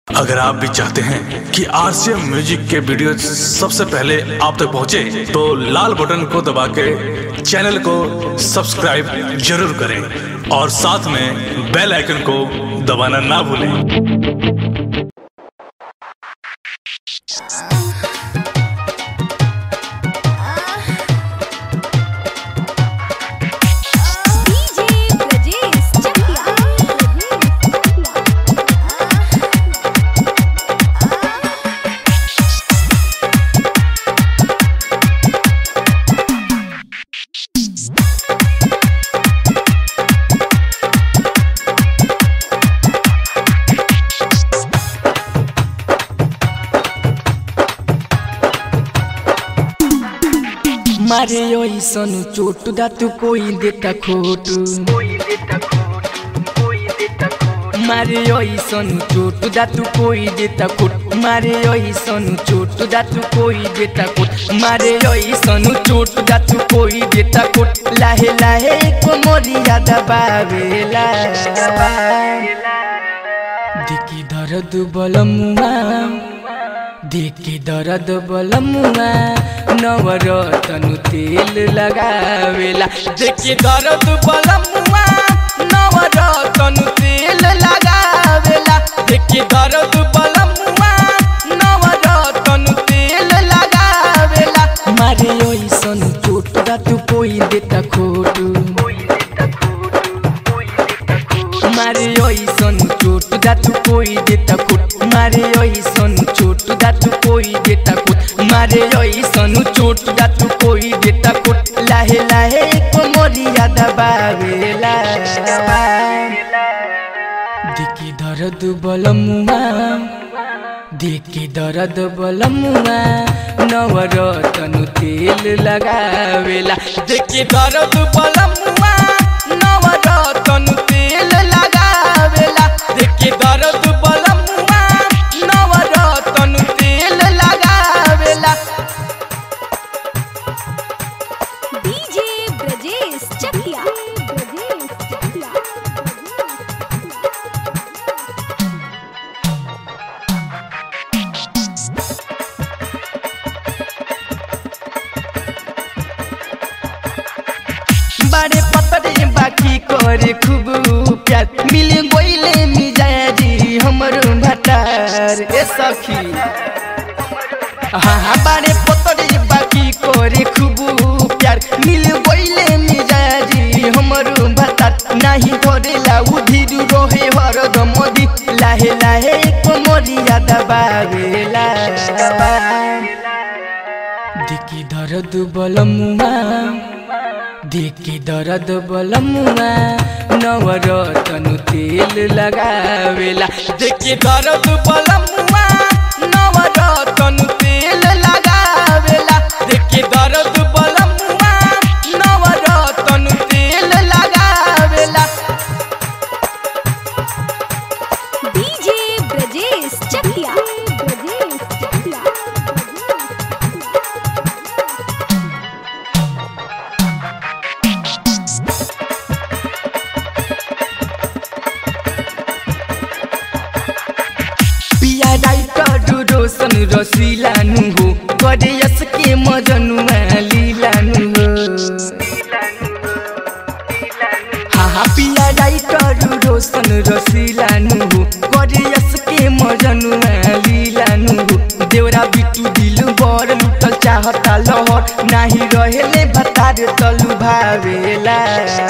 अगर आप भी चाहते हैं कि आरसीएम म्यूजिक के वीडियो सबसे पहले आप तक पहुंचे, तो लाल बटन को दबा के चैनल को सब्सक्राइब जरूर करें और साथ में बेल आइकन को दबाना ना भूलें डीजे ब्रजेश चकिया मारे ऐसन चोट दा तू कोई देता खोट मारे ऐसन चोट दा तू कोई देता खोट मारे ऐसन चोट दा तू कोई देता खोट मारे ऐसन चोट दा तू कोई देता खोट लाहे लाहे को मोरी याद बावेला दिकी दर्द बलमुआ देखी दर्द बलमुआ नवरतनु तेल लगावेला देखी दर्द बलमुआ नवरतनु तेल लगावेला देखी दर्द बलमुआ नवरतनु तेल लगावेला मारे ओइसन चोट दा तू कोई देता खोट मारे ओइसन चोट दा तू कोई देता खुट मारे ओइसन चोट दा तू कोई देता खुट मारे ओइसन चोट दा तू कोई देता खुट लाहे लाहे को मोरी याद बावेला दिकी दर्द बलमुआ दिकी दर्द बलमुआ नवरतनु तेल लगावेला दिकी दर्द बलमुआ नवरतनु तेल लगावेला दिकी दर्द बलमुआ नवरतनु तेल लगावेला डीजे ब्रजेश चकिया ब्रजेश चकिया बड़े पतरे बाकी करे खूब प्यार मिल गोइले मिजाजी हमरो भटार ए सखी हाँ हाँ बड़े पतरे बाकी करे खूब प्यार मिल गोइले मिजाजी हमरो भटार नाही करेला उधिर रोहे हरदम मोदी लाहे लाहे कोमरी याद बावेला दिकी दर्द बलमुआ दिकी दर्द बलमुआ नवरतनु तेल लगावेला दिकी दर्द बलमुआ नवरतनु तेल लगावेला दिकी दर्द बलमुआ नवरतनु तेल लगावेला डीजे ब्रजेश चकिया ब्रजेश चकिया पिया राइटर रोशन रसिलानु हो करे यसके मजनुआ लिलानु हो हाँ हाँ पिया राइटर रोशन रसिलानु हो करे यसके मजनुआ लिलानु हो देवरा बिटु दिल बर लुटल चाहता लहर नाही रहेले भतार तलु भावेला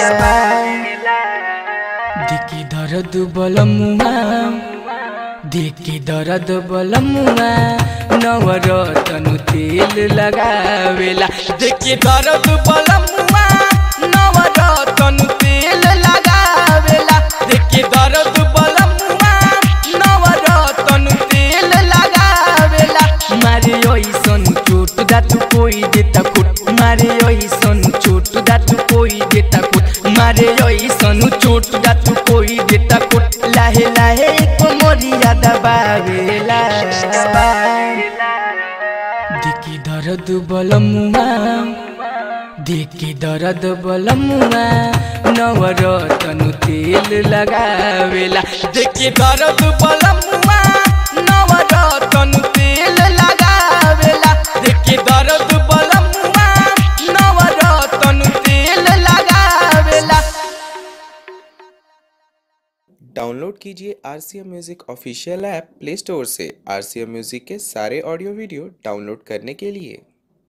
दिकी दर्द बलमुआ दिकी दर्द बलमुआ नवरतनु तेल लगावेला दिकी दर्द बलमुआ नवरतनु तेल लगावेला दिकी दर्द बलमुआ नवरतनु तेल लगावेला मारे ओइसन चोट दा तू कोई देता खुट मारे ओइसन चोट दा तू कोई देता खुट मारे ओइसन चोट दा तू कोई देता खुट लाहे लाहे को मोरी याद बावेला दिकी दर्द बलमुआ दिकी दर्द बलमुआ नवरतनु तेल लगावेला दिकी दर्द बलमुआ डाउनलोड कीजिए R C M music official app play store से आर सी एम म्यूज़िक के सारे ऑडियो वीडियो डाउनलोड करने के लिए